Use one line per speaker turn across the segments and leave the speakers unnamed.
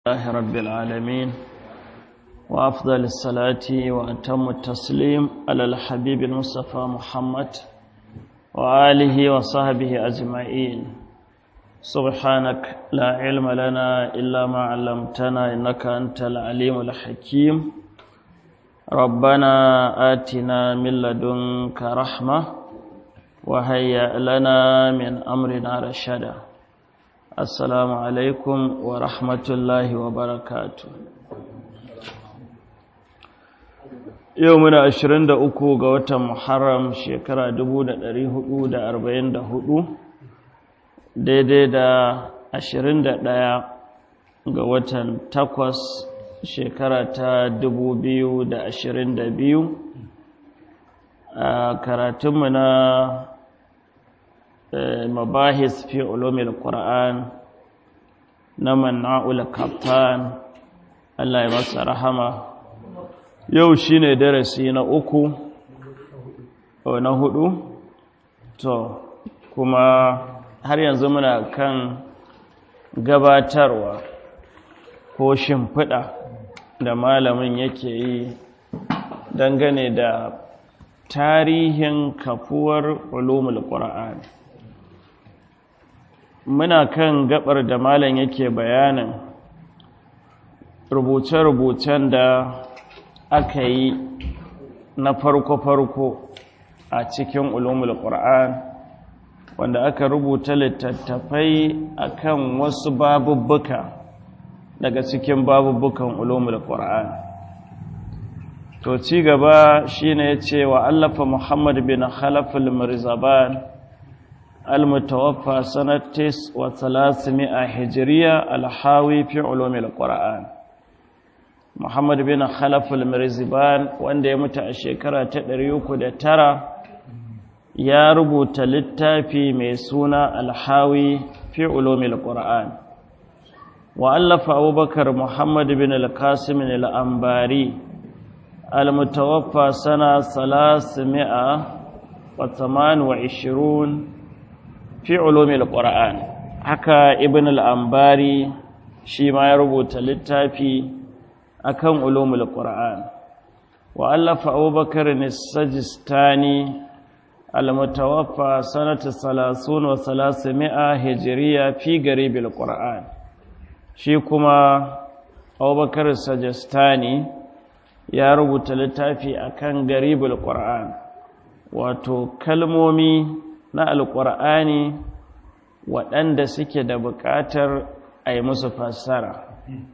الله رب العالمين وأفضل الصلاة وأتم التسليم على الحبيب المصطفى محمد وآله وصحبه أجمعين سبحانك لا علم لنا إلا ما علمتنا إنك أنت العليم الحكيم ربنا آتنا من لدنك رحمة وهيأ لنا من أمرنا رشدا Assalamu alaikum wa rahmatullahi wa barakatu. Yau muna ashirin da uku ga watan Muharram shekara dubu da ɗari hudu da arba'in da hudu, daidai da ashirin da ɗaya ga watan takwas shekara ta dubu biyu da ashirin da biyu. A karatunmu na mabahis fi ulumil Qur'an na Manna'ul Kaftan Allah ya masa rahama yau shine darasi na uku o na hudu to kuma har yanzu muna kan gabatarwa ko shimfiɗa da malamin yake yi dangane da tarihin kafuwar ulumul Qur'an muna kan gabar da malam yake bayanin rubuce-rubucen da aka yi na farko-farko a cikin ulumul qur'an wanda aka rubuta littattafai akan wasu babubbuka daga cikin babubbukan ulumul qur'an to ci gaba shine yace wa allafa muhammad bin khalaf al-mirzaban المتوفى سنة تس وثلاثمائة هجرية الحاوي في علوم القرآن محمد بن خلف المرزبان وانده يمتع الشكرة تدريوك ده ترى يا ربو تلتا في ميسونا الحاوي في علوم القرآن وألف أبو بكر محمد بن القاسم الأنباري المتوفى سنة ثلاثمائة وثمان وعشرون fi ulumil qur'an haka ibn al-ambari shi ma ya rubuta littafi akan ulumul qur'an wa allafa abubakar as-sajistani al-mutawaffa sanata 30 wa 300 hijriya fi garibil qur'an shi kuma abubakar as-sajistani ya rubuta littafi akan garibul qur'an wato kalmomi na alƙur'ani waɗanda suke da buƙatar a yi musu fassara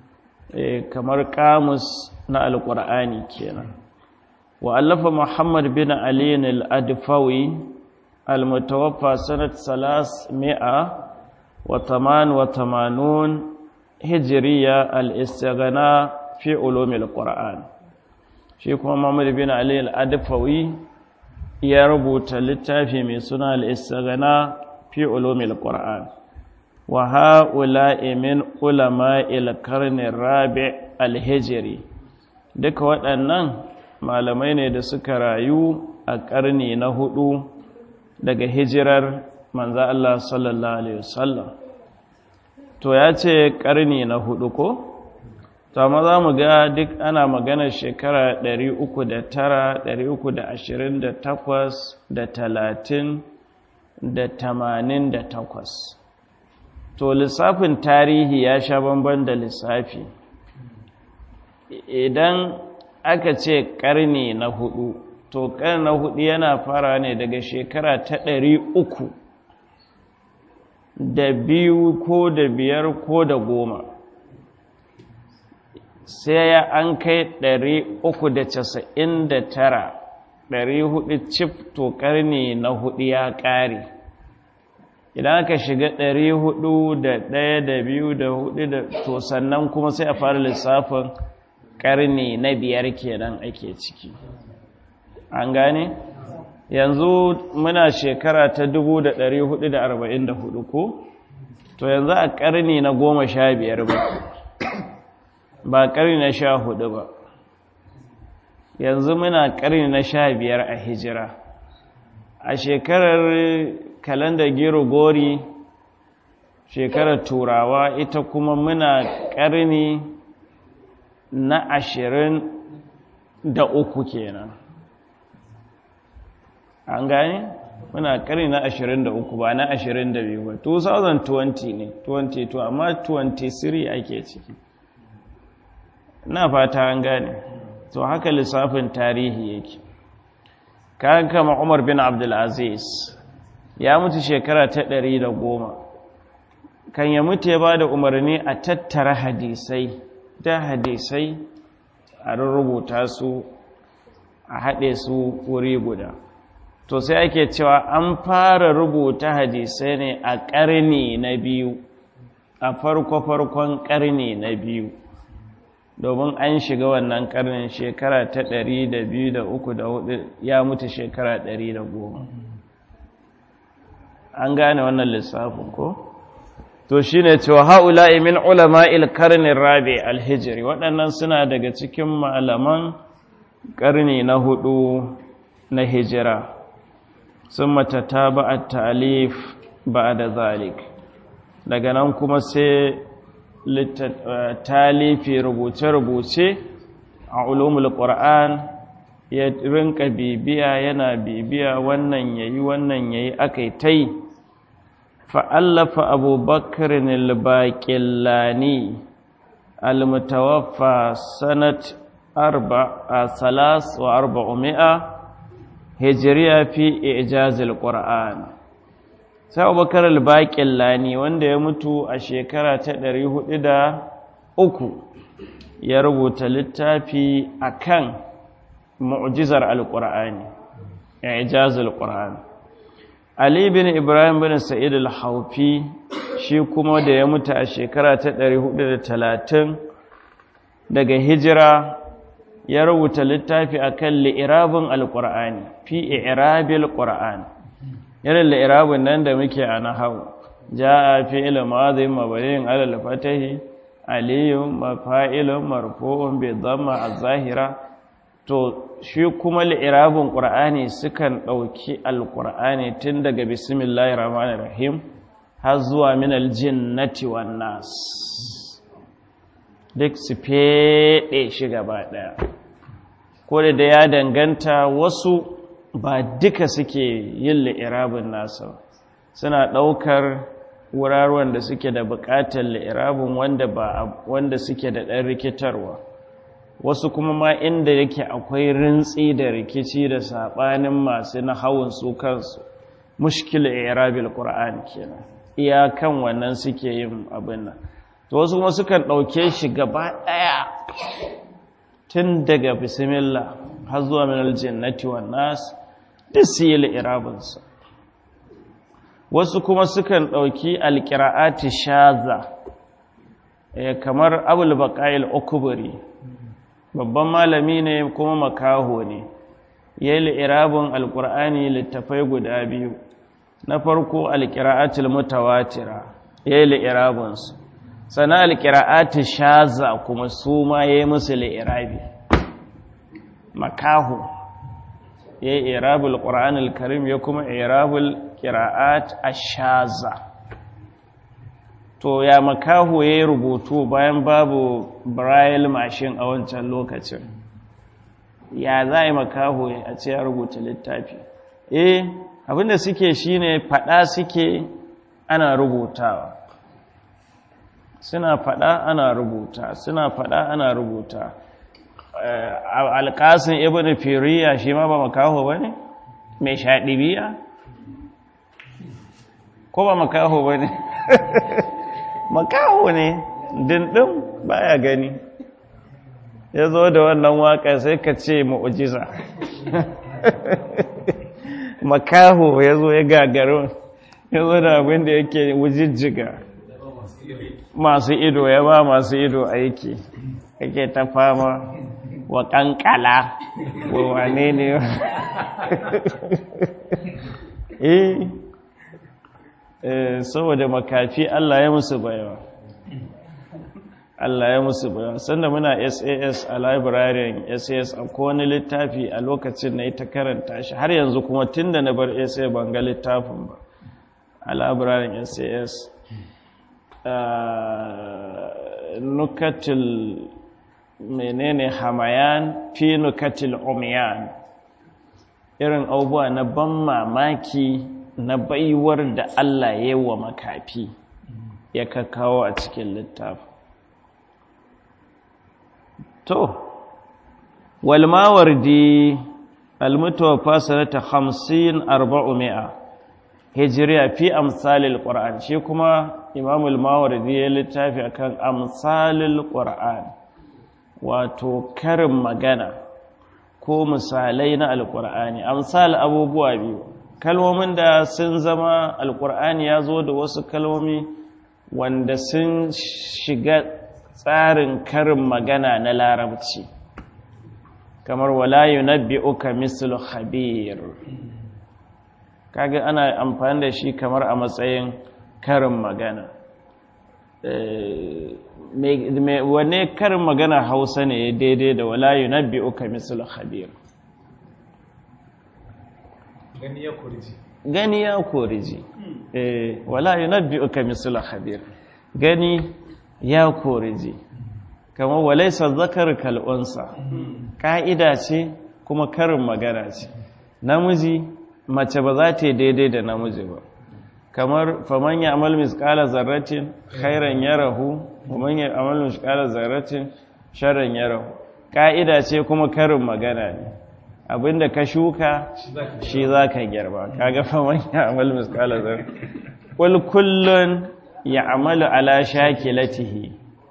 kamar kamus na alƙur'ani kenan wa allafa muhammad bin aliyin al'adfawi almutawaffa sanat salas mi'a wa taman wa tamanun hijiriya al'istagana fi ulumil ƙur'an shi kuma muhammad bin aliyin al'adfawi ya rubuta littafi mai suna al'istagana fi ulumil ƙura'an wa ha'ula'i min ulama ilkarnin rabi alhijiri duka waɗannan malamai ne da suka rayu a ƙarni na hudu daga hijirar manza Allah sallallahu Alaihi wasallam to ya ce ƙarni na hudu ko? to amma za mu ga duk ana maganar shekara 309 328 da 30 da 88 to lissafin tarihi ya sha bamban da lissafi idan aka ce karni na hudu to karni na hudu yana fara ne daga shekara ta 300 da biyu ko da biyar ko da goma sai ya an kai 399 400 cif to karni na hudu ya ƙare idan aka shiga 400 da ɗaya da biyu da hudu da to sannan kuma sai a fara lissafin karni na biyar kenan ake ciki an gane yanzu muna shekara ta 1444 ko to yanzu a karni na goma sha biyar ba ba ƙarni na sha hudu ba yanzu muna ƙarni na sha biyar a hijira a shekarar kalandar gero gori shekarar turawa ita kuma muna ƙarni na ashirin da uku kenan an gane muna ƙarni na ashirin da uku ba na ashirin da biyu ba 2020 ne 22 amma 23 ake ciki na fata an gane to haka lissafin tarihi yake kayan kama umar bin abdulaziz ya mutu shekara ta ɗari da goma kan ya mutu ya ba da umarni a tattara hadisai da hadisai a rubuta su a haɗe su wuri guda to sai ake cewa an fara rubuta hadisai ne a ƙarni na biyu a farko-farkon ƙarni na biyu domin an shiga wannan ƙarnin shekara ta ɗari da biyu da uku da hudu ya mutu shekara ɗari da goma an gane wannan lissafin ko? to shi ne cewa ha'ula'i min ulama ilkarnin rabe alhijiri waɗannan suna daga cikin malaman ƙarni na hudu na hijira sun matata ba a talif ba da zalik daga nan kuma sai talifi rubuce-rubuce a ulumul ƙura'an ya rinka bibiya yana bibiya wannan yayi wannan yayi akai tai فألف أبو بكر الباقلاني المتوفى سنة أربع ثلاث وأربعمائة هجرية في إعجاز القرآن sai abubakar al-baƙillani wanda ya mutu a shekara ta ɗari hudu da uku ya rubuta littafi akan mu'jizar al-ƙur'ani i'jazul qur'an Ali bin Ibrahim bin Sa'id al-Haufi shi kuma da ya mutu a shekara ta 430 daga hijira ya rubuta littafi akan li'irabin al-Qur'ani fi i'rabil Qur'an irin li'irabin nan da muke a nahwu jaa fi'il madhi mabniin 'ala al-fatahi aliyun mafa'ilun marfu'un bi dhamma az-zahira to shi kuma li'irabin ƙur'ani sukan ɗauki alƙur'ani tun daga bismillahi rahmanir rahim har zuwa min aljinnati wan nas duk su feɗe shi gaba ɗaya ko da ya danganta wasu ba duka suke yin li'irabin nasa suna ɗaukar wuraren da suke da buƙatar li'irabin wanda ba wanda suke da ɗan rikitarwa wasu kuma ma inda yake akwai rintsi da rikici da saɓanin masu na hawan su kansu mushkil irabil qur'an kenan iyakan wannan suke yin abin nan to wasu kuma sukan ɗauke shi gaba ɗaya tun daga bismillah har zuwa min aljannati wan nas duk su yi irabinsa wasu kuma sukan ɗauki alƙira'ati shaza kamar abul baqa'il ukubri babban malami ne kuma makaho ne ya yi li'irabin alƙur'ani littafai guda biyu na farko alƙira'atul mutawatira ya yi li'irabinsu sana alƙira'atul shaza kuma su ma ya yi musu li'irabi makaho ya yi irabul ƙur'anul karim ya kuma irabul ƙira'at ashaza to ya makaho ya yi rubutu bayan babu braille machine a wancan lokacin ya za yi makaho a ce ya rubuta littafi eh abinda suke shine fada suke ana rubutawa suna fada ana rubuta suna fada ana rubuta alƙasin ibn firiya shi ma ba makaho ba ne mai shaɗibiya ko ba makaho ba ne makaho ne dindin baya gani ya zo da wannan waka sai ka ce mu'ujiza makaho ya zo ya gagaru ya zo da abin da yake wujijjiga masu ido ya ba masu ido aiki yake ta fama wa kankala wa wane ne eh saboda makafi Allah ya musu bayawa Allah ya musu bayawa sanda muna SAS a librarian SAS a wani littafi a lokacin na ita karanta shi har yanzu kuma tun da na bar SAS ban ga littafin ba a librarian SAS nukatil menene hamayan fi nukatil umiyan irin abubuwa na ban mamaki na baiwar da Allah ya yi wa makafi ya kakawo a cikin littafi to walmawardi almutawaffa sanata 50 400 hijriya fi amsalil qur'an shi kuma imamul mawardi ya littafi akan amsalil qur'an wato karin magana ko misalai na alqur'ani amsal abubuwa biyu kalmomin da sun zama alqur'ani ya zo da wasu kalmomi wanda sun shiga tsarin karin magana na larabci kamar wala yunabbi'uka mislu khabir kaga ana amfani da shi kamar a matsayin karin magana wanne karin magana hausa ne daidai da wala yunabbi'uka mislu khabir
gani ya kurji
gani ya koriji wala yunabbi'uka mislu khabir gani ya koriji kamar walaisa zakar kal'unsa ƙa'ida ce kuma karin magana ce namiji mace ba za ta yi daidai da namiji ba kamar faman ya amal misƙala zarratin khairan ya rahu faman ya amal misƙala zarratin sharan ya rahu ƙa'ida ce kuma karin magana ne abinda ka shuka shi za ka girba kaga faman ya amal misƙala zarratin kullun ya amalu ala shakilatihi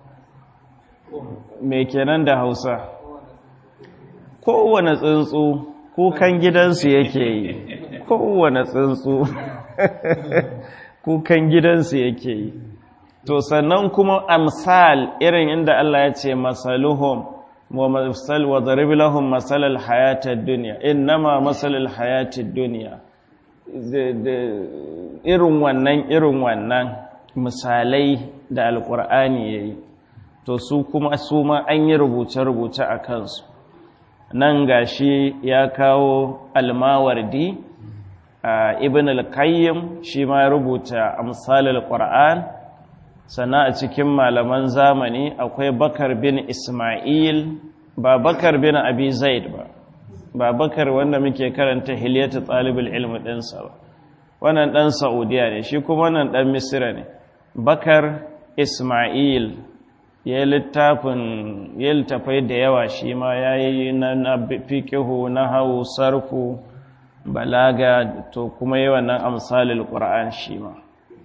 me kenan da hausa kowane tsuntsu kukan gidansu yake yi kowane tsuntsu kukan gidansu yake yi to sannan kuma amsal irin inda Allah ya ce masaluhum wa masal wa darib lahum masalal hayatid dunya innama masalal hayatid dunya irin wannan irin wannan misalai da alkur'ani yayi to su kuma su ma an yi rubuce-rubuce a kansu nan gashi ya kawo almawardi a ibn al-qayyim shi ma rubuta amsalul qur'an sana a cikin malaman zamani akwai bakar bin isma'il ba bakar bin abi zaid ba ba bakar wanda muke karanta hilyatu talibul ilmi ɗinsa ba wannan ɗan saudiya ne shi kuma wannan ɗan misira ne bakar isma'il ya littafin ya littafai da yawa shi ma ya yi na fikihu na hau sarfu balaga to kuma yi wannan amsalil ƙura'an shi ma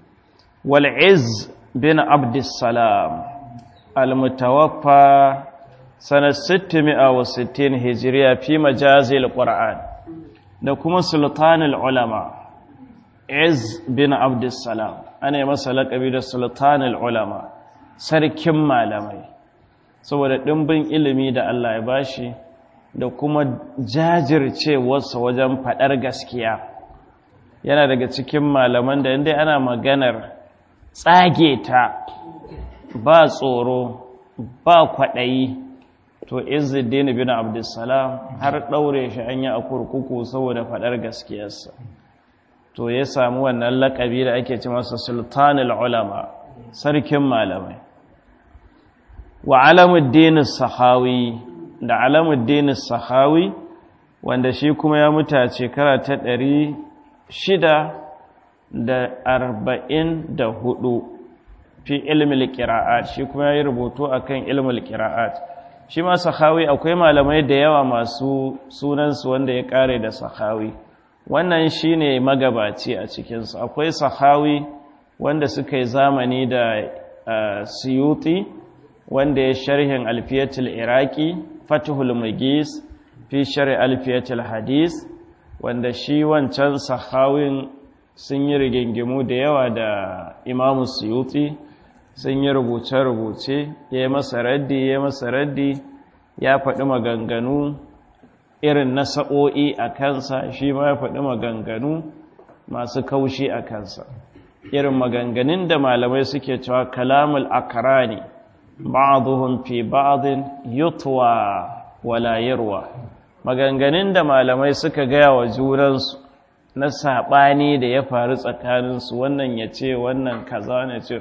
wal'iz bin abdissalam almutawaffa sanar 660 hijiriya fi majazil ƙura'an da kuma sultanul ulama iz bin abdissalam ana yi masa laƙabi da sultanul ulama sarkin malamai saboda ɗimbin ilimi da Allah ya bashi da kuma jajircewarsa wajen faɗar gaskiya yana daga cikin malaman da inda ana maganar tsage ta ba tsoro ba kwaɗayi to izuddin bin abdulsalam har ɗaure shi an yi a kurkuku saboda faɗar gaskiyarsa to ya samu wannan laƙabi da ake ci masa sultanul ulama sarkin malamai wa alamuddin sahawi da alamuddin sahawi wanda shi kuma ya mutu a shekara ta ɗari shida da arba'in da hudu fi ilmil ƙira'at shi kuma ya yi rubutu a kan ilmil ƙira'at shi ma sahawi akwai malamai da yawa masu sunansu wanda ya ƙare da sahawi wannan shi ne magabaci a cikinsu akwai sahawi wanda suka yi zamani da siyuti wanda ya sharhin alfiyatul iraki fatihul magis fi shari alfiyatul hadis wanda shi wancan sahawin sun yi rigingimu da yawa da imamu suyuti sun yi rubuce-rubuce ya yi masa raddi ya masa raddi ya faɗi maganganu irin na sa'o'i a kansa shi ma ya faɗi maganganu masu kaushi a kansa irin maganganun da malamai suke cewa kalamul akarani ba'aduhum fi ba'din yutwa wala yarwa maganganun da malamai suka gaya wa junansu na saɓani da ya faru tsakaninsu wannan ya ce wannan kaza ne ce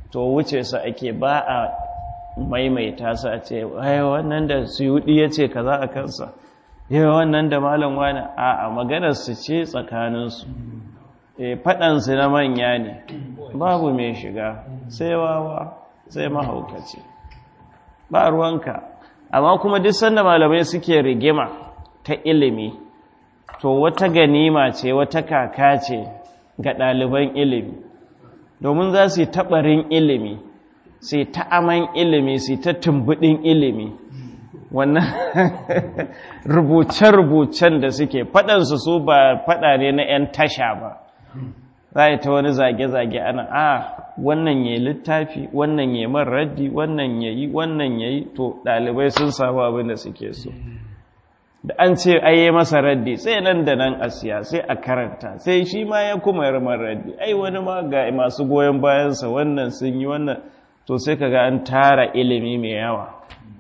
to wuce su ake ba a maimaita su a ce ai wannan da suyudi ya ce kaza a kansa yau wannan da malam wani a a maganar su ce tsakaninsu e faɗansu na manya ne babu mai shiga sai wawa sai mahaukaci ba ruwanka amma kuma duk sanda malamai suke rigima ta ilimi to wata ganima ce wata kaka ce ga ɗaliban ilimi domin za su yi taɓarin ilimi su yi ta aman ilimi su yi ta tumbuɗin ilimi wannan rubuce-rubucen da suke faɗansu su ba faɗa ne na 'yan tasha ba za a yi ta wani zage-zage ana a wannan ya littafi wannan ya man raddi wannan ya yi wannan ya yi to ɗalibai sun samu abin da suke so da an ce ai masa raddi sai nan da nan a siya sai a karanta sai shi ma ya kuma yi man raddi ai wani ma ga masu goyon bayansa wannan sun yi wannan to sai kaga an tara ilimi mai yawa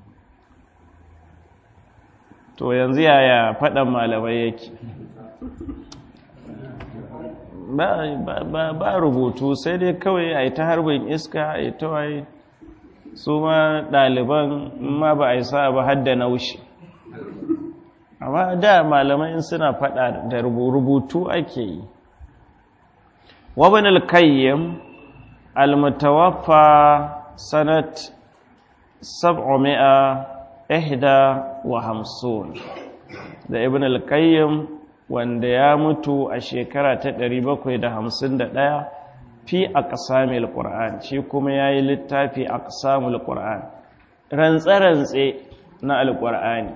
to yanzu yaya faɗan malamai yake ba rubutu sai dai kawai a yi ta harbin iska a yi ta waye su ma ɗaliban ma ba a yi sa ba hadda naushi amma da malamai suna faɗa da rubutu ake yi wabin alkayyam almutawaffa sanat sab'umi'a ihda wa hamsin da ibn al-qayyim wanda ya mutu a shekara ta 751 fi aqsamil qur'an shi kuma yayi littafi aqsamul qur'an rantsa-rantse na al-qur'ani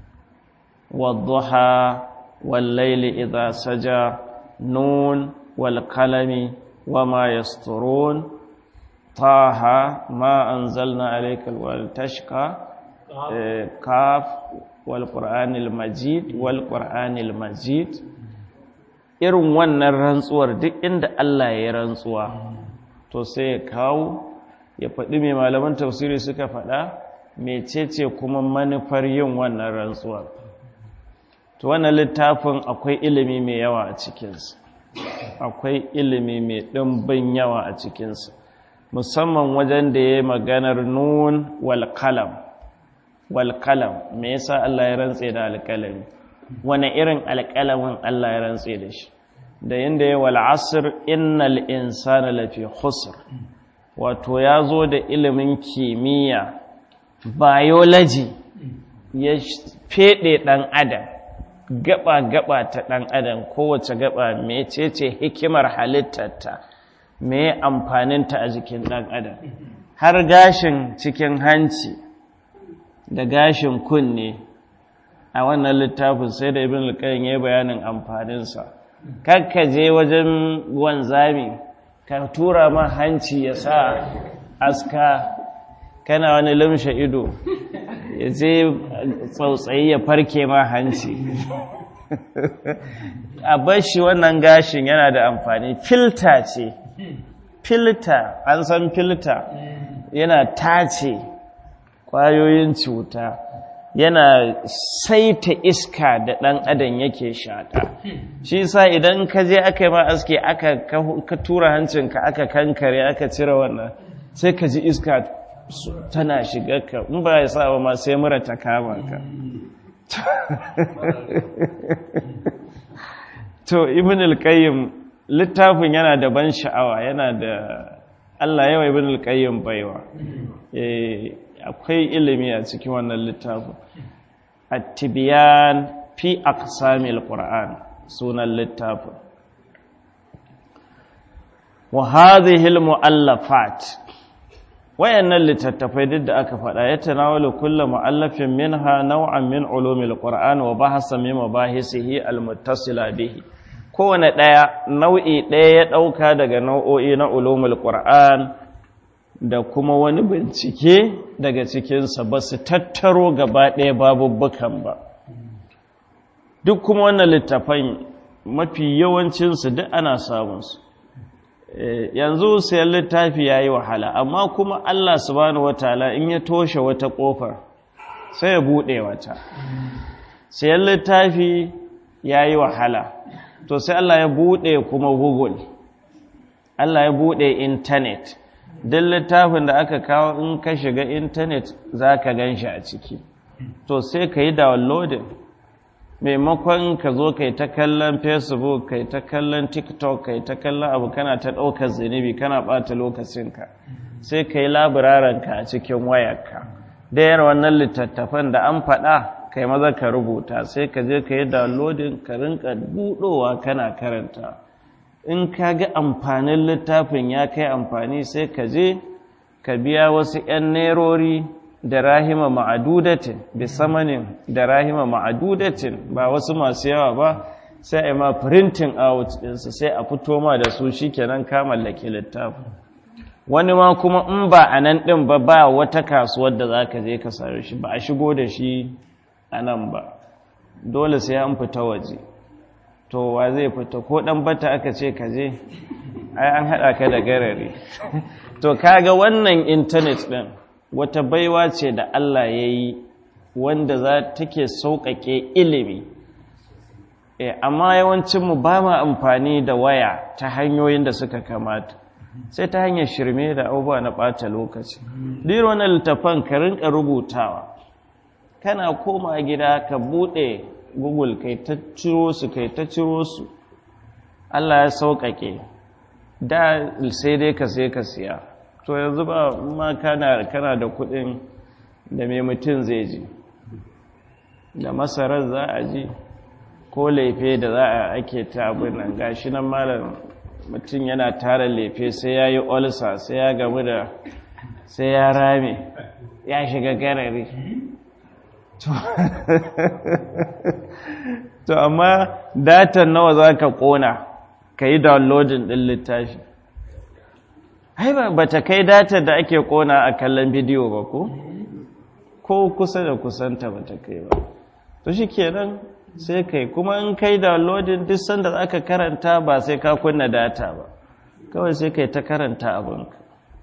wadduha wal layli idha saja nun wal qalami wama yasturun taha ma anzalna alayka al-tashqa kaf walƙur'anil majid walƙur'anil majid irin wannan rantsuwar duk inda Allah ya rantsuwa to sai ya kawo ya faɗi mai malaman tafsiri suka faɗa mecece kuma manufar yin wannan rantsuwar to wannan littafin akwai ilimi mai yawa a cikinsa akwai ilimi mai ɗimbin yawa a cikinsa musamman wajen da ya yi maganar nun wal kalam walƙalam me yasa Allah ya rantse da alƙalami wani irin alƙalamin Allah ya rantse da shi da yanda ya wal asr innal insana lafi khusr wato ya zo da ilimin kimiyya biology ya fede dan adam gaba gaba ta dan adam kowace gaba mecece hikimar halittarta me amfaninta a jikin dan adam har gashin cikin hanci da gashin kunne a wannan littafin sai da ibn al-qayyim ya bayanin amfaninsa kakka je wajen wanzami ka tura ma hanci ya sa aska kana wani lamshe ido ya je tsautsayi ya farke ma hanci a bashi wannan gashin yana da amfani filta ce filta an san filta yana tace ƙwayoyin cuta yana saita iska da ɗan adam yake shaƙa shi sa idan ka je aka yi ma aske aka ka tura hancinka aka kankare aka cire wannan sai ka ji iska tana shiga ka in ba ya sa ba ma sai mura ta kama ka to ibn al-qayyim littafin yana da ban sha'awa yana da Allah yawa ibn al-qayyim baiwa eh akwai ilimi a cikin wannan littafin at-tibyan fi aqsamil qur'an sunan littafin wa hadhihi al-mu'allafat wayannan littattafai duk da aka faɗa ya tanawalu kullu mu'allafin minha naw'an min ulumil qur'an wa bahasa min mabahisihi al-muttasila bihi kowane ɗaya nau'i ɗaya ya ɗauka daga nau'o'i na ulumul qur'an da kuma wani bincike daga cikinsa ba su tattaro gaba ɗaya babubbukan ba duk kuma wannan littafan mafi yawancinsu duk ana samunsu yanzu sayan littafi ya yi wahala amma kuma allah subhanahu wataala in ya toshe wata ƙofar sai ya buɗe wata sayan littafi ya yi wahala to sai allah ya buɗe kuma google allah ya buɗe intanet duk littafin da aka kawo in ka shiga intanet za ka gan shi a ciki to sai ka yi downloading maimakon ka zo ka yi ta kallon facebook ka yi ta kallon tiktok ka yi ta kallon abu kana ta ɗaukar zunubi kana ɓata lokacinka sai ka yi labararenka a cikin wayarka da yar wannan littattafan da an faɗa kai maza ka rubuta sai ka je ka yi downloading ka rinka buɗowa kana karanta in ka ga amfanin littafin ya kai amfani sai ka je ka biya wasu 'yan nerori da rahima ma'adudatin bi samanin da rahima ma'adudatin ba wasu masu yawa ba sai a ma printing out ɗinsu sai a fito ma da su shi kenan ka mallake littafin wani ma kuma in ba a nan ɗin ba ba wata kasuwar da za ka je ka sare shi ba a shigo da shi a nan ba dole sai an fita waje to wa zai fita ko ɗan bata aka ce ka je ai an haɗa ka da garare to kaga wannan intanet ɗin wata baiwa ce da Allah ya yi wanda za take sauƙaƙe ilimi e, amma yawancinmu ba ma amfani da waya ta hanyoyin da suka kamata sai ta hanyar shirme da abubuwa na ɓata lokaci ɗiro wani littafan ka rinka rubutawa kana koma gida ka buɗe google kai ta ciro su kai ta ciro su Allah ya sauƙaƙe da sai dai ka sai ka siya to yanzu ba ma kana kana da kuɗin da mai mutum zai ji da masarar za a ji ko laife da za a ake ta abin nan gashi nan malam mutum yana tara laife sai ya yi olsa sai ya gamu da sai ya rame ya shiga garari to amma datan nawa za ka kona ka yi downloading ɗin littafi ai ba ta kai datan da ake kona a kallon bidiyo ba ko ko kusa da kusanta ba ta kai ba to shi kenan sai kai kuma in kai downloading duk sanda za ka karanta ba sai ka kunna data ba kawai sai kai ta karanta abinka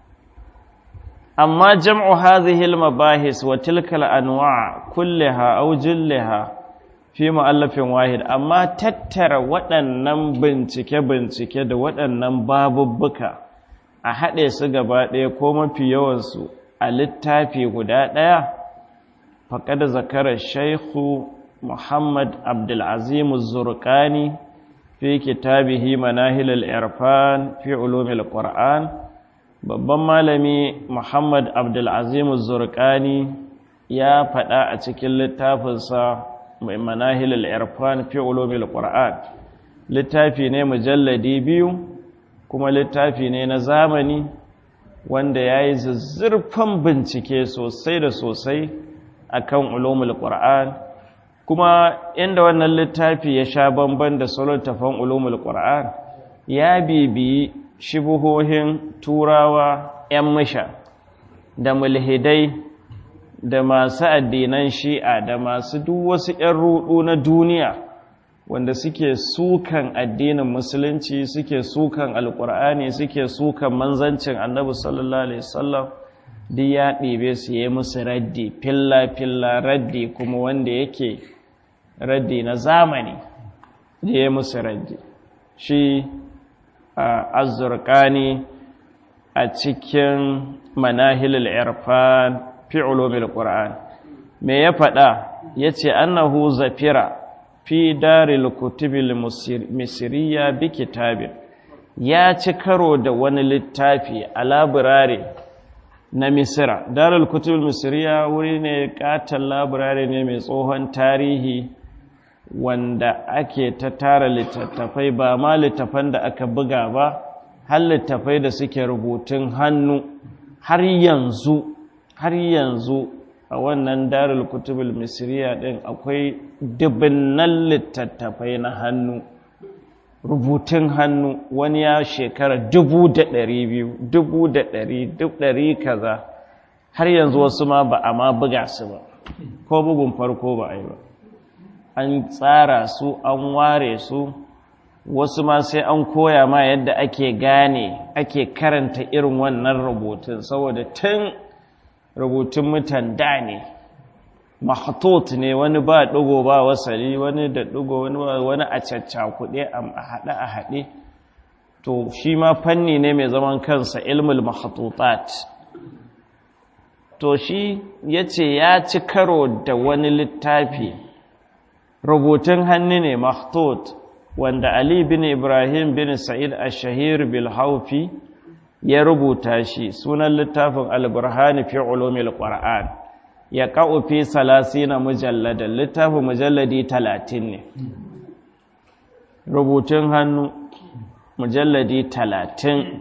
amma jam'u hadhihi al-mabahis wa tilka al-anwa' kullaha aw jillaha fi mu'allafin wahid amma tattara waɗannan bincike-bincike da waɗannan babubbuka a haɗe su gaba ɗaya ko mafi yawansu a littafi guda ɗaya faƙada zakarar shaikhu muhammad abdulazim zurkani fi kitabihi manahilal irfan fi ulumil qur'an babban malami muhammad abdulazim zurkani ya faɗa a cikin littafinsa mai manahilal irfan fi ulumil qur'an littafi ne mujalladi biyu kuma littafi ne na zamani wanda ya yi zazzurfan bincike sosai da sosai akan ulumul qur'an kuma inda wannan littafi ya sha bamban da sauran tafan ulumul qur'an ya bibiyi shibuhohin turawa 'yan musha da mulhidai da masu addinan shi'a da masu duk wasu 'yan rudu na duniya wanda suke sukan addinin musulunci suke sukan alkur'ani suke sukan manzancin annabi sallallahu alaihi wasallam duk ya ɗebe su yi musu raddi filla-filla raddi kuma wanda yake raddi na zamani da ya musu raddi shi azurkani a cikin manahilul irfan fi ulumil qur'an me ya faɗa yace annahu zafira fi daril kutubil misriya bi kitabin ya ci karo da wani littafi a labirare na misira daril kutubil misriya wuri ne katon labirare ne mai tsohon tarihi wanda ake ta tara littattafai ba ma littafan da aka buga ba har littafai da suke rubutun hannu har yanzu har yanzu a wannan darul kutubul misriya din akwai dubinnan littattafai na hannu rubutun hannu wani ya shekara dubu da ɗari biyu dubu da ɗari duk ɗari kaza har yanzu wasu ma ba a ma buga su ba ko bugun farko ba a yi ba an tsara su an ware su wasu ma sai an koya ma yadda ake gane ake karanta irin wannan rubutun saboda tun rubutun mutan da ne mahatot ne wani ba ɗigo ba wasali wani da ɗigo wani a caccakuɗe a haɗe a haɗe to shi ma fanni ne mai zaman kansa ilmul mahatutat to shi ya ce ya ci karo da wani littafi rubutun hannu ne mahtut wanda ali bin ibrahim bin sa'id ash-shahir bil haufi ya rubuta shi sunan littafin al-burhani fi ulumil qur'an ya ka'u fi salasina mujalladan littafin mujalladi talatin ne rubutun hannu mujalladi talatin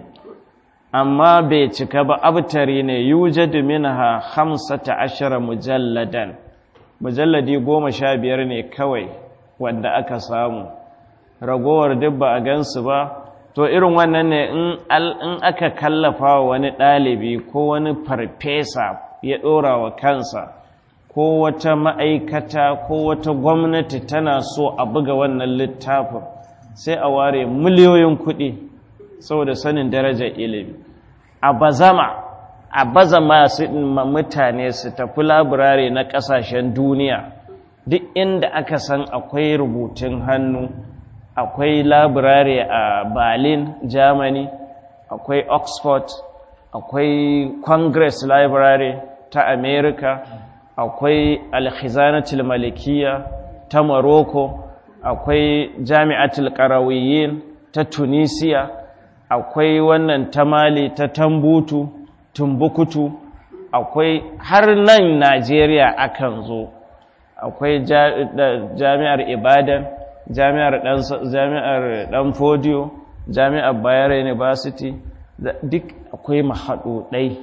amma bai cika ba abtari ne yujadu minha hamsata ashara mujalladan mujalladi goma sha biyar ne kawai wanda aka samu ragowar duk ba a gansu ba to irin wannan ne in aka kallafa wani ɗalibi ko wani farfesa ya ɗora wa kansa ko wata ma'aikata ko wata gwamnati tana so a buga wannan littafin sai a ware miliyoyin kuɗi saboda sanin darajar ilimi a bazama a baza masu mutane su tafi labirare na ƙasashen duniya duk inda aka san akwai rubutun hannu akwai labirare a berlin germany akwai oxford akwai congress library ta america akwai alkhizanatul malikiya ta morocco akwai jami'atul qarawiyyin ta tunisia akwai wannan ta mali ta tambutu tumbukutu akwai har nan najeriya akan zo akwai jami'ar ibadan jami'ar dan jami'ar dan fodiyo jami'ar bayero university duk akwai mahaɗuɗai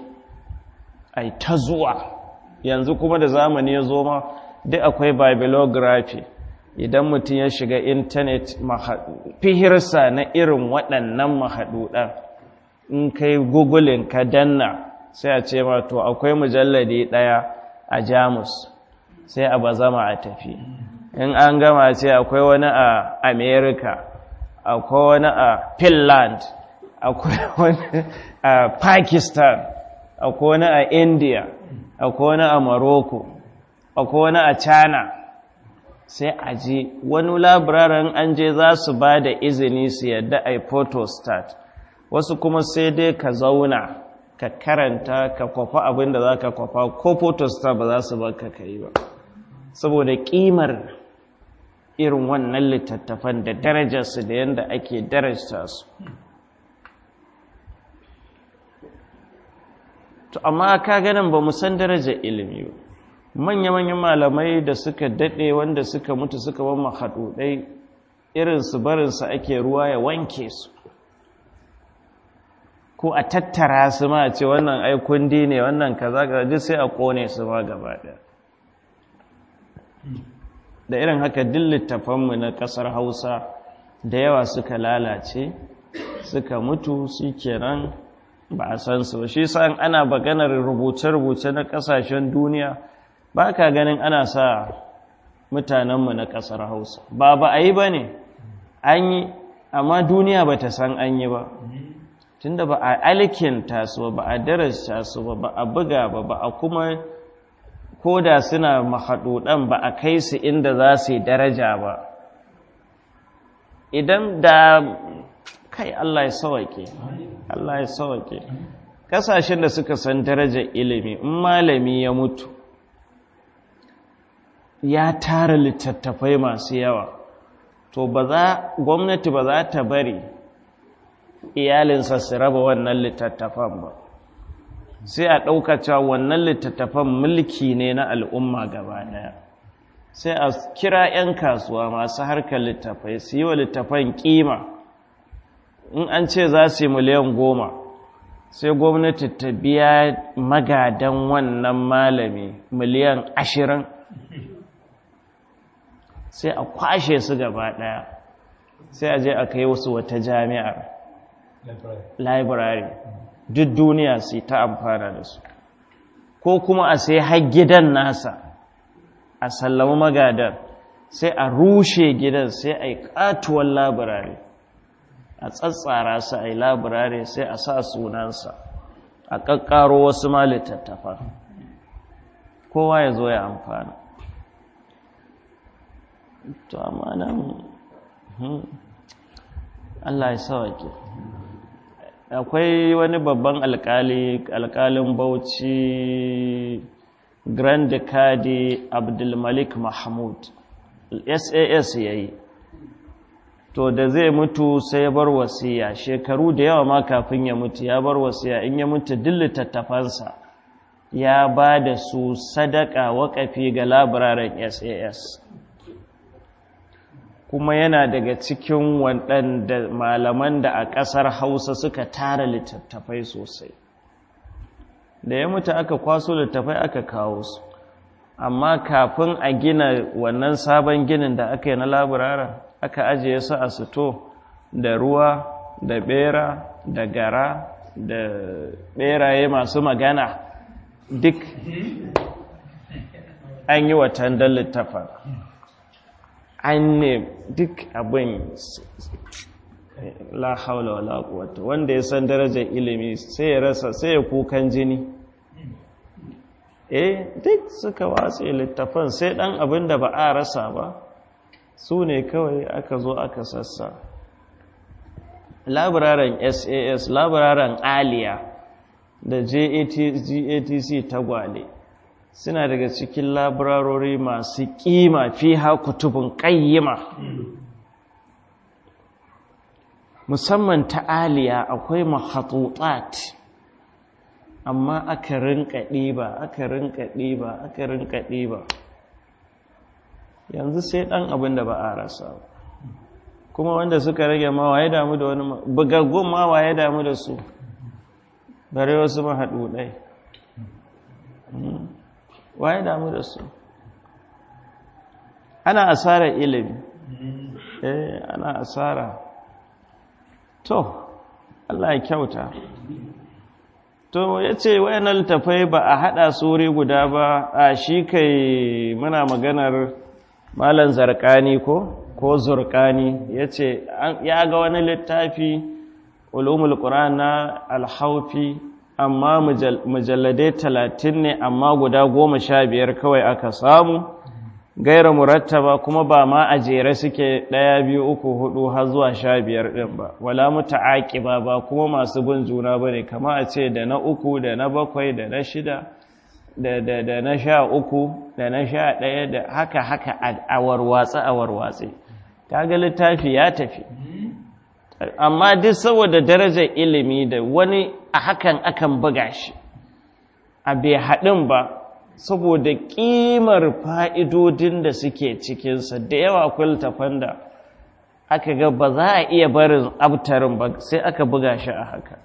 ai ta zuwa yanzu kuma da zamani ya zo ma duk akwai bibliography idan mutum ya shiga intanet fihirsa na irin waɗannan mahaɗuɗan in kai googling ka danna sai a ce ma to akwai mujalladi ɗaya a jamus sai a bazama a tafi in an gama ce akwai wani a america akwai wani a finland akwai wani a pakistan akwai wani a india akwai wani a morocco akwai wani a china sai a je wani labirarin an je za su ba da izini su yadda a photostat wasu kuma sai dai ka zauna ka karanta ka kwafa abin da za ka kwafa ko photostat ba za su baka ka yi ba saboda kimar irin wannan littattafan da darajarsu da yadda ake darajta su to amma ka ganin ba san darajar ilimi ba manya-manyan malamai da suka daɗe wanda suka mutu suka ban mahaɗuɗai irinsu barinsu ake ruwa ya wanke su ko a tattara su ma ce wannan aikundi ne wannan kaza gaji sai a ƙone su ma gaba ɗaya da irin haka duk littafanmu na ƙasar hausa da yawa suka lalace suka mutu su kenan ba a san su ba shi sa'an ana maganar rubuce-rubuce na ƙasashen duniya ba ka ganin ana sa mutanenmu na ƙasar hausa ba ba a yi ba ne an yi amma duniya ba ta san an yi ba tunda ba a alkinta su ba a darasta su ba ba a buga ba ba a kuma ko da suna mahaɗuɗan ba a kai su inda za su yi daraja ba idan da kai Allah ya sawake Allah ya sawake kasashen da suka san darajar ilimi in malami ya mutu ya tara littattafai masu yawa to ba za gwamnati ba za ta bari iyalinsa su raba wannan littattafan ba sai a ɗauka cewa wannan littattafan mulki ne na al'umma gaba ɗaya sai a kira 'yan kasuwa masu harkar littafai su yi wa littafan ƙima in an ce za su yi miliyan goma sai gwamnati ta biya magadan wannan malami miliyan ashirin sai a kwashe su gaba ɗaya sai a je a kai wasu wata jami'ar library duk duniya su ta amfana da su ko kuma a sai har gidan nasa a sallama magadan sai a rushe gidan sai a yi katuwar labirare a tsatsara su a yi labirare sai a sa sunansa a ƙaƙƙaro wasu ma littattafa kowa ya zo ya amfana to amma nan Allah ya sauke akwai wani babban alkali alkalin bauchi grand kadi abdulmalik mahmud sas ya yi to da zai mutu sai ya bar wasiya shekaru da yawa ma kafin ya mutu ya bar wasiya in ya mutu duk littattafansa ya ba da su sadaka waƙafi ga labiraren sas kuma yana daga cikin waɗanda malaman da a ƙasar hausa suka tara littattafai sosai da ya mutu aka kwaso littattafai aka kawo su amma kafin a gina wannan sabon ginin da aka yi na labiraren aka ajiye su a sito da ruwa da bera da gara da beraye masu magana duk an yi watan don littafin an ne duk abin la haula wala quwwata wanda ya san darajar ilimi sai ya rasa sai ya kukan jini eh duk suka watse littafan sai dan abin da ba a rasa ba su ne kawai aka zo aka sassa labiraren sas labiraren aliya da gatc tagwale suna daga cikin labirarori masu kima fi kutubun ƙayyima musamman ta aliya akwai mahatutat amma aka rinka ɗiba aka rinka ɗiba aka rinka ɗiba yanzu sai ɗan abin da ba a rasa kuma wanda suka rage ma waye damu da wani bugaggun ma waye damu da su bare wasu mahaɗu ɗai waye damu da su ana asara ilimi eh ana asara to Allah ya kyauta to ya ce wayanan littafai ba a haɗa suri guda ba a shi kai muna maganar malan zarkani ko ko zurkani ya ce ya ga wani littafi ulumul ƙuran na alhaufi amma mujalladai talatin ne amma guda goma sha biyar kawai aka samu gaira murattaba kuma ba ma a jere suke ɗaya biyu uku hudu har zuwa sha biyar ɗin ba wala muta'aqiba ba kuma masu bin juna bane kama a ce da na uku da na bakwai da na shida da da da na sha uku da na sha ɗaya da haka haka a warwatsa a warwatse kaga littafi ya tafi amma duk saboda darajar ilimi da wani a hakan akan buga shi a bai haɗin ba saboda ƙimar fa'idodin da suke cikinsa da yawa kultafan da aka ga ba za a iya barin abtarin ba sai aka buga shi a haka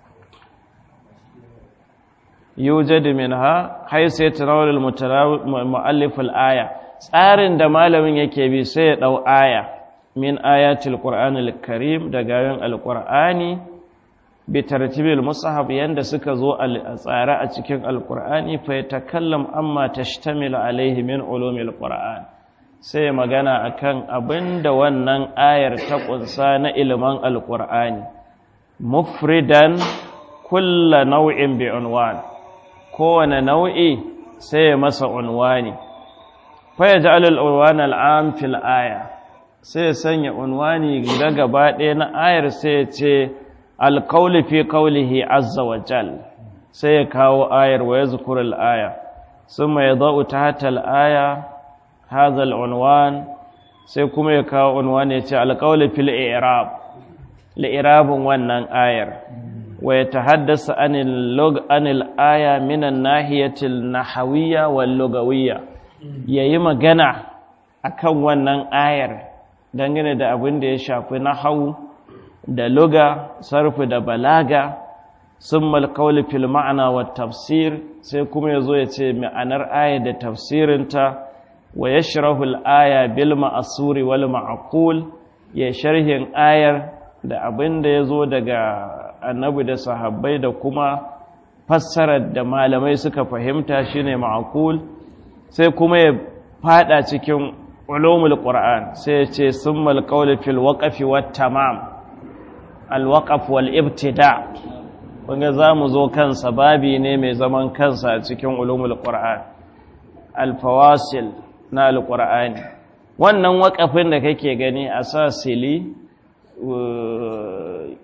yujadu minha haisu ya tanawar mu'allifin aya tsarin da malamin yake bi sai ya ɗau aya min ayatul qur'anil karim daga yin alqur'ani bi tartibil mushaf yanda suka zo a tsare a cikin alqur'ani fa yatakallam amma tashtamilu alaihi min ulumil qur'an sai magana akan abinda wannan ayar ta kunsa na ilimin alqur'ani mufridan kulla nau'in bi unwan kowane nau'i sai masa unwani fa yaj'alul unwan al'am fil aya sai ya sanya unwani da gaba ɗaya na ayar sai ya ce alkauli fi kaulihi azza wa jal sai ya kawo ayar wa ya zukura al'aya sun mai za'u ta hata al'aya haza al'unwan sai kuma ya kawo unwani ya ce alkauli fil irab li'irabin wannan ayar wa ya ta haddasa anil aya minan nahiyatil nahawiyya wal lugawiyya ya yi magana akan wannan ayar dangane da abin da ya shafi nahawu da luga sarfi da balaga sun malkauli fil ma'ana wa tafsir sai kuma ya zo ya ce ma'anar aya da tafsirinta wa ya shirahul aya bil ma'asuri wal ma'akul ya sharhin ayar da abin da ya zo daga annabi da sahabbai da kuma fassarar da malamai suka fahimta shine ma'akul sai kuma ya fada cikin ulumul qur'an sai ya ce summal qawli fil waqfi wat tamam al waqf wal ibtida kunga zamu zo kansa babi ne mai zaman kansa a cikin ulumul qur'an al fawasil na al qur'ani wannan waqafin da kake gani asasili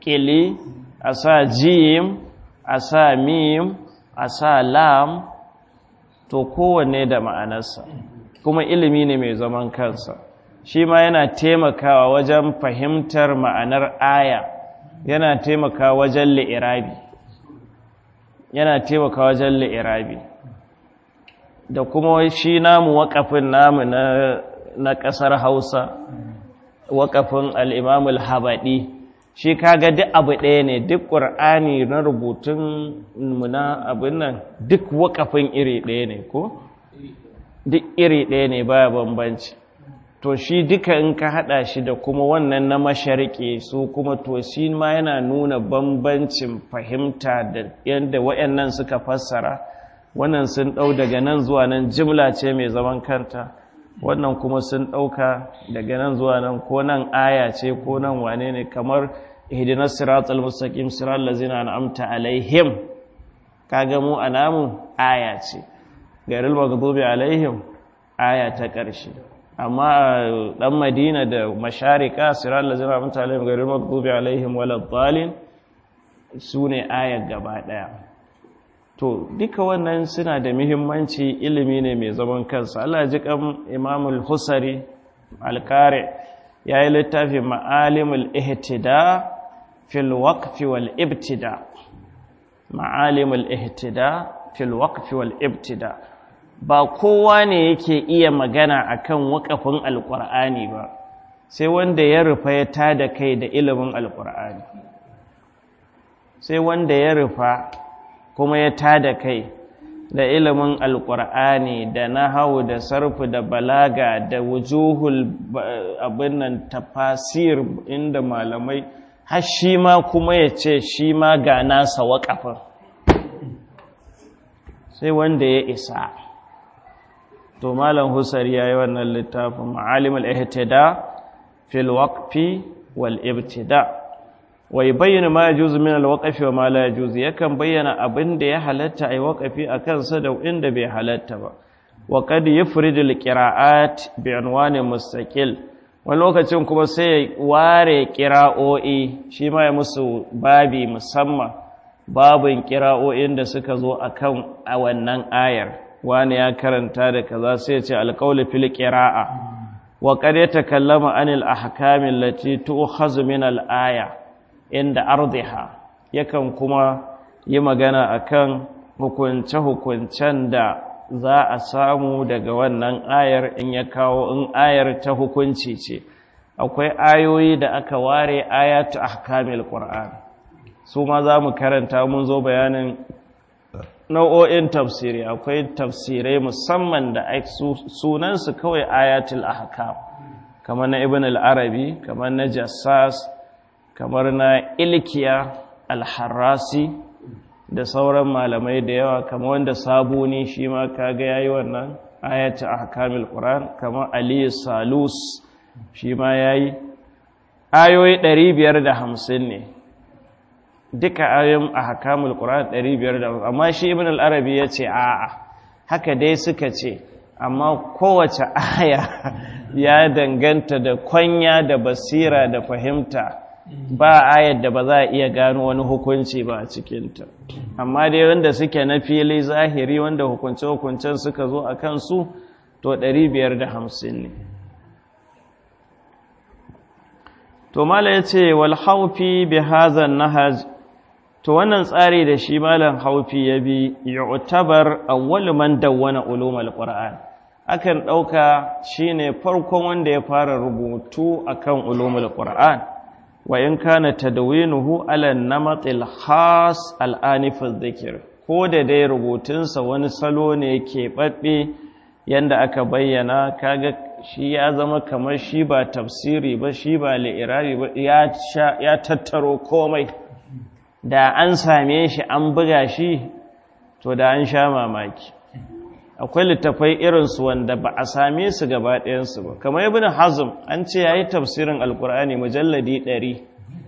ƙili a sa jim a sa mim a sa lam to kowanne da ma'anarsa kuma ilimi ne mai zaman kansa shi ma yana taimakawa wajen fahimtar ma'anar aya yana taimakawa wajen li'irabi yana taimakawa wajen li'irabi da kuma shi namu waƙafin namu na ƙasar hausa waƙafin al'imamul habaɗi shi kaga duk abu ɗaya ne duk ƙur'ani na rubutun muna abin nan duk waƙafin iri ɗaya ne ko? duk iri ɗaya ne baya bambanci to shi duka in ka haɗa shi da kuma wannan na mashariki su kuma to shi ma yana nuna bambancin fahimta da yadda waɗannan suka fassara wannan sun ɗau daga nan zuwa nan jimla ce mai zaman kanta wannan kuma sun ɗauka daga nan zuwa nan ko nan aya ce ko nan wane ne kamar ihdinas siratal mustaqim siral ladzina an'amta alaihim kaga mu anamu aya ce gairil maghdubi alaihim aya ta ƙarshe amma dan madina da masharika siral ladzina an'amta alaihim gairil maghdubi alaihim waladdallin sune ayar gaba daya to duka wannan suna da muhimmanci ilimi ne mai zaman kansa Allah ji kan imamul husari alkare ya yi littafi ma'alimul ihtida fil waqfi wal ibtida ma'alimul ihtida fil waqfi wal ibtida ba kowa ne yake iya magana akan waƙafin alƙur'ani ba sai wanda ya rufa ya tada kai da ilimin alƙur'ani sai wanda ya rufa kuma ya tada kai da ilimin alƙur'ani da nahawu da sarfu da balaga da wujuhul abin nan tafasir inda malamai har shi ma kuma ya ce shi ma ga nasa waƙafin sai wanda ya isa to malam husari ya yi wannan littafin ma'alimul ihtida fil waqfi wal ibtida' wai bayyana ma yajuzu min alwaqfi wa ma la yajuzu yakan bayyana abin da ya halatta ai waqfi akan sa da inda bai halatta ba wa qad yufridu alqira'at bi unwani mustaqil wani lokacin kuma sai ya ware qira'o'i shi ma ya musu babi musamman babin qira'o'in da suka zo akan a wannan ayar wani ya karanta da kaza sai ya ce alqawlu fil qira'a wa qad yatakallama anil ahkami allati tu'khazu min al-aya inda ardiha yakan kuma yi magana akan hukunce-hukuncen da za a samu daga wannan ayar in ya kawo in ayar ta hukunci ce akwai ayoyi da aka ware ayatu ahkamil qur'an su ma za mu karanta mun zo bayanin nau'o'in tafsiri akwai tafsirai musamman da sunansu kawai ayatul ahkam kamar na ibn al-arabi kamar na jassas kamar na ilkiya alharrasi da sauran malamai da yawa kamar wanda sabuni shi ma kaga yayi wannan ayatu ahkamil qur'an kamar ali salus shi ma yayi ayoyi 550 ne duka ayoyin ahkamul qur'an 550 amma shi ibn al-arabi yace a'a haka dai suka ce amma kowace aya ya danganta da kwanya da basira da fahimta ba ayar da ba za a iya gano wani hukunci ba a cikinta amma dai wanda suke na fili zahiri wanda hukunce-hukuncen suka zo a kansu to 550 ne to mala ya ce wal haufi bi hazan nahaj to wannan tsari da shi malam haufi ya bi yu'tabar awwal man dawwana ulumul qur'an akan dauka shine farkon wanda ya fara rubutu akan ulumul qur'an wa in kana tadwinuhu ala namatil khas al'anif dhikr ko da dai rubutunsa wani salo ne keɓaɓɓe yanda aka bayyana kaga shi ya zama kamar shi ba tafsiri ba shi ba li'irabi ba ya tattaro komai da an same shi an buga shi to da an sha mamaki akwai littafai irinsu wanda ba a same su gaba ɗayansu ba kamar ibn hazm an ce ya yi tafsirin alkur'ani mujalladi ɗari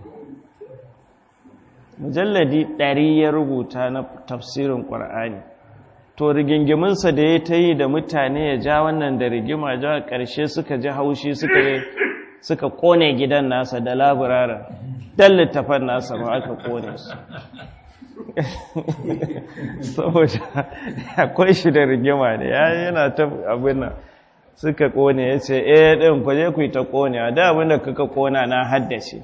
mujalladi ɗari ya rubuta na tafsirin ƙur'ani to rigingiminsa da ya ta yi da mutane ya ja wannan da rigima ja ƙarshe suka ji haushi suka yi suka kone gidan nasa da laburaren dan littafan nasa ma aka kone su saboda akwai shi da rigima ne ya yana ta abin nan suka kone ya ce eh ɗin ku je ku yi ta kone a da abin da kuka kona na haddace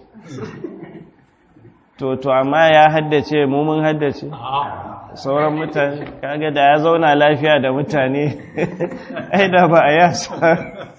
to to amma ya haddace mu mun haddace sauran mutane kaga da ya zauna lafiya da mutane ai da ba a yasa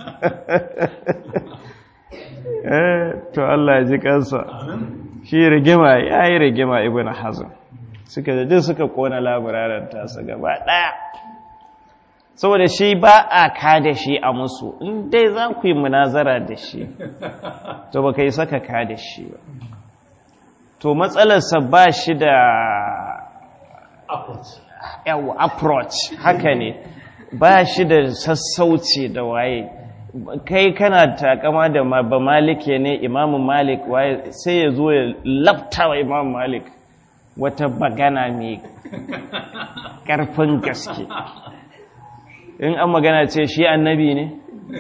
eh to Allah ya ji kansa shi rigima ya yi rigima ibn hazm suka da suka kona labararan tasa gaba daya saboda shi ba a ka da shi a musu in dai za ku yi munazara da shi to ba ka yi saka ka da shi ba to matsalarsa ba shi da yawa approach haka ne ba shi da sassauci da waye kai kana takama da ba malike ne imamu malik waye sai ya zo ya laftawa imamu malik wata bagana mai ƙarfin gaske in an magana ce shi annabi ne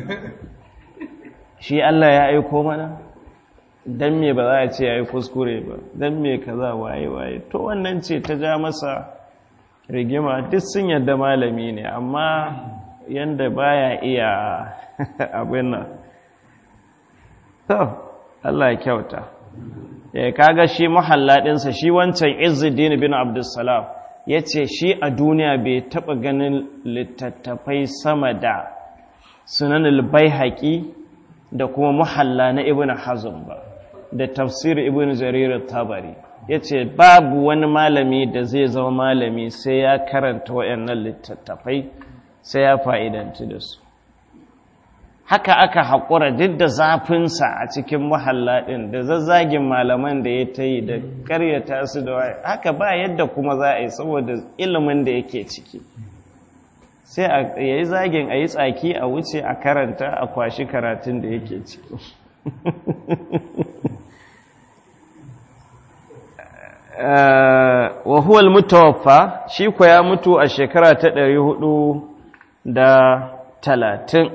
shi Allah ya aiko mana don me ba za a ce ya yi kuskure ba don me kaza waye waye to wannan ce ta ja masa rigima duk sun yadda malami ne amma yanda baya iya abin nan to Allah ya kyauta ya kaga shi mahalladinsa shi wancan Izzuddin bin Abdussalam ya ce shi a duniya bai taɓa ganin littattafai sama da sunan haƙi da kuma muhalla na ibn hazm ba da tafsir ibn jarir tabari ya ce babu wani malami da zai zama malami sai ya karanta waɗannan littattafai sai ya fa'idanci da su haka aka haƙura duk da zafinsa a cikin muhalla ɗin da zazzagin malaman da ya ta yi da ƙaryata su da waye haka ba yadda kuma za a yi saboda ilimin da yake ciki sai a yi zagin a yi tsaki a wuce a karanta a kwashi karatun da yake ciki wa huwa mutawaffa shi ko ya mutu a shekara ta ɗari hudu da talatin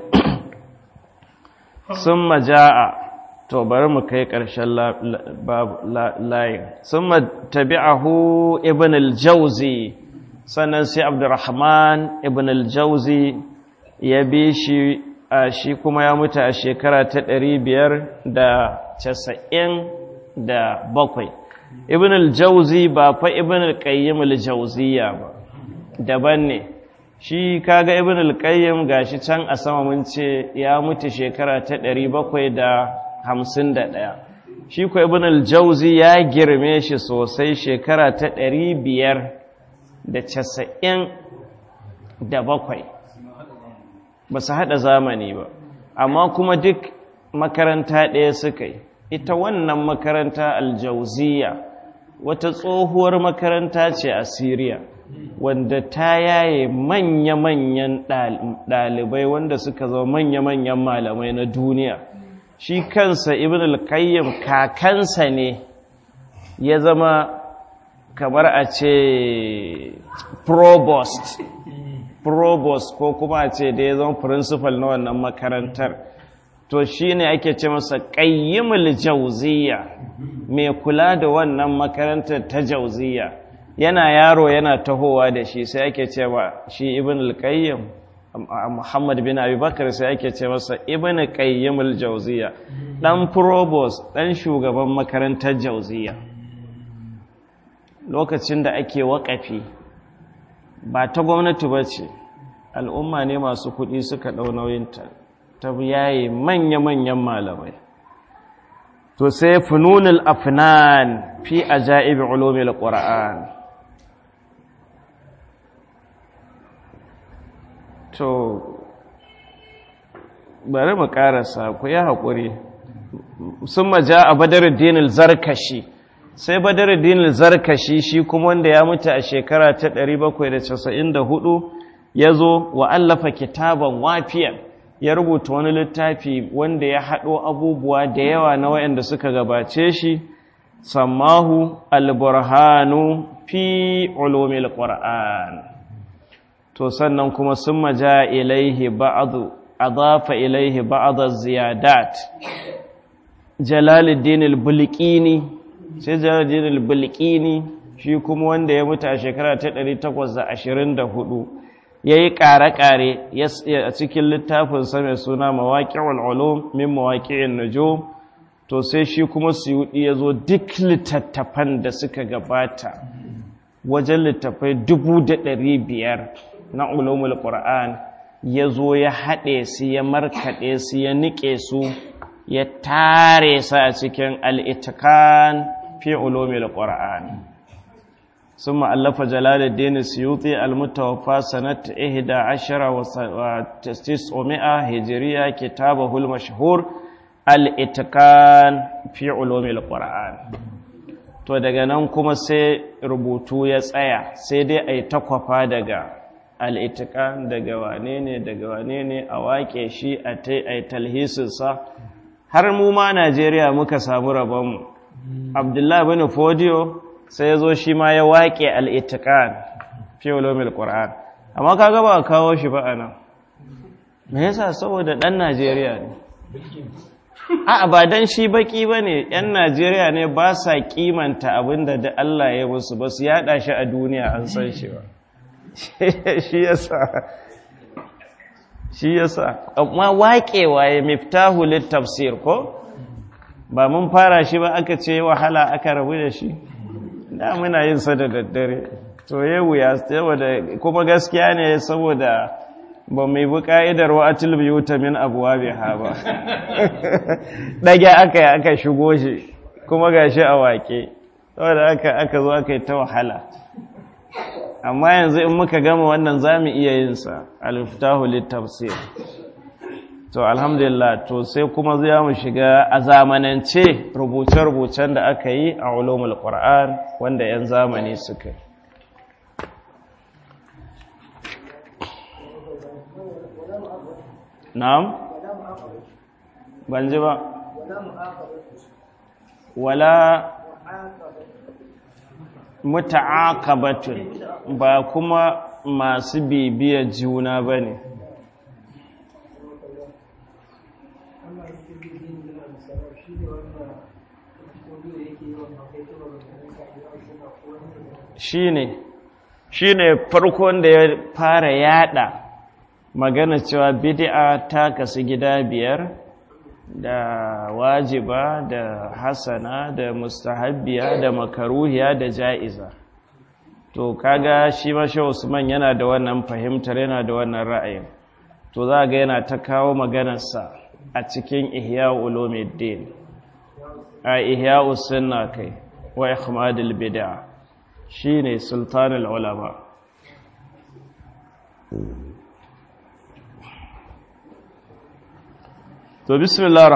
sun maja'a to bari mu kai ƙarshen layin sun tabi'ahu ibn al-jauzi sannan sai abdurrahman ibn al-jauzi ya bi shi a shi kuma ya mutu a shekara ta ɗari biyar da casa'in da bakwai ibn al-jauzi ba fa ibn al-qayyim al-jauziya ba daban ne shi kaga ibn al-qayyim gashi can a sama mun ce ya mutu shekara ta 751 shi ko ibn al-jauzi ya girme shi sosai shekara ta 597 ba su hada zamani ba amma kuma duk makaranta ɗaya suka yi ita wannan makaranta aljauziya wata tsohuwar makaranta ce a Siriya wanda ta yaye manya-manyan ɗalibai wanda suka zama manya-manyan malamai na duniya shi kansa ibn al-qayyim kakansa ne ya zama kamar a ce provost provost ko kuma a ce da ya zama principal na wannan makarantar to shi ne ake ce masa ƙayyimul jauziya mai kula da wannan makarantar ta jauziya yana yaro yana tahowa da shi sai ake ce wa shi ibn al-qayyim muhammad bin abubakar sai ake ce masa ibn qayyimul jauziya dan provost dan shugaban makarantar jauziya lokacin da ake waƙafi ba ta gwamnati ba ce al'umma ne masu kuɗi suka ɗau nauyinta ta yaye manya-manyan malamai to sai fununul afnan fi ajaibi ulumil qur'an to bari mu karasa ku yi haƙuri sun maja a badaruddin zarkashi sai badaruddin zarkashi shi kuma wanda ya mutu a shekara ta 794 ya zo wa allafa kitaban wafiyan ya rubuta wani littafi wanda ya haɗo abubuwa da yawa na waɗanda suka gabace shi sammahu alburhanu fi ulumil qur'an to sannan kuma summa jaa ilaihi ba'd adafa ilaihi ba'd ziyadat jalaluddin al-bulqini sai jalaluddin al-bulqini shi kuma wanda ya mutu a shekara ta 824 yayi ƙare-ƙare a cikin littafin sa mai suna mawaqi'ul ulum min mawaqi'in nujum to sai shi kuma suyudi yazo duk littattafan da suka gabata wajen littafai biyar na ulumul qur'an yazo ya haɗe su ya markaɗe su ya nike su ya tare su a cikin al-itqan fi ulumul qur'an ثم ألف جلال الدين السيوطي المتوفى سنة إحدى عشر وتسعمائة هجرية كتابه المشهور الإتقان في علوم القرآن to daga nan kuma sai rubutu ya tsaya sai dai a yi takwafa daga al'itikan daga wane ne daga wane ne a wake shi a ta yi talhisinsa har mu ma najeriya muka samu rabonmu abdullahi bin fodiyo sai ya zo shi ma ya waƙe al'itikan fi olomil ƙura'an amma ka gaba a kawo shi ba a nan me yasa saboda ɗan najeriya ne a ba don shi baƙi ba ne ‘yan najeriya ne ba sa kimanta abinda da Allah ya musu ba su yaɗa shi a duniya an san shi ba shi yasa shi yasa amma waƙewa ya miftahu littafsir ko ba mun fara shi ba aka ce wahala aka rabu da shi da muna yin sa da daddare to ya wuya saboda kuma gaskiya ne saboda ba mai bi ka'idar wa atil biyuta min abuwa bai ha ba ɗage aka yi aka shigo shi kuma ga shi a wake saboda aka aka zo aka yi ta wahala amma yanzu in muka gama wannan za mu iya yin sa aliftahu littafsir to alhamdulillah to sai kuma zai mu shiga a zamanance rubuce-rubucen da aka yi a ulumul qur'an wanda 'yan zamani suka yi na'am ban ji ba wala muta'aqabatun ba kuma masu bibiyar juna bane shine shine farkon da ya fara yada magana cewa bid'a ta kasu gida biyar da wajiba da hasana da mustahabbiya da makaruhiya da ja'iza to kaga shi masha Usman yana da wannan fahimtar yana da wannan ra'ayin to za ga yana ta kawo maganarsa a cikin ihya ulumuddin a ihya usunna kai wa ikhmadul bid'a shine sultanul ulama to bismillah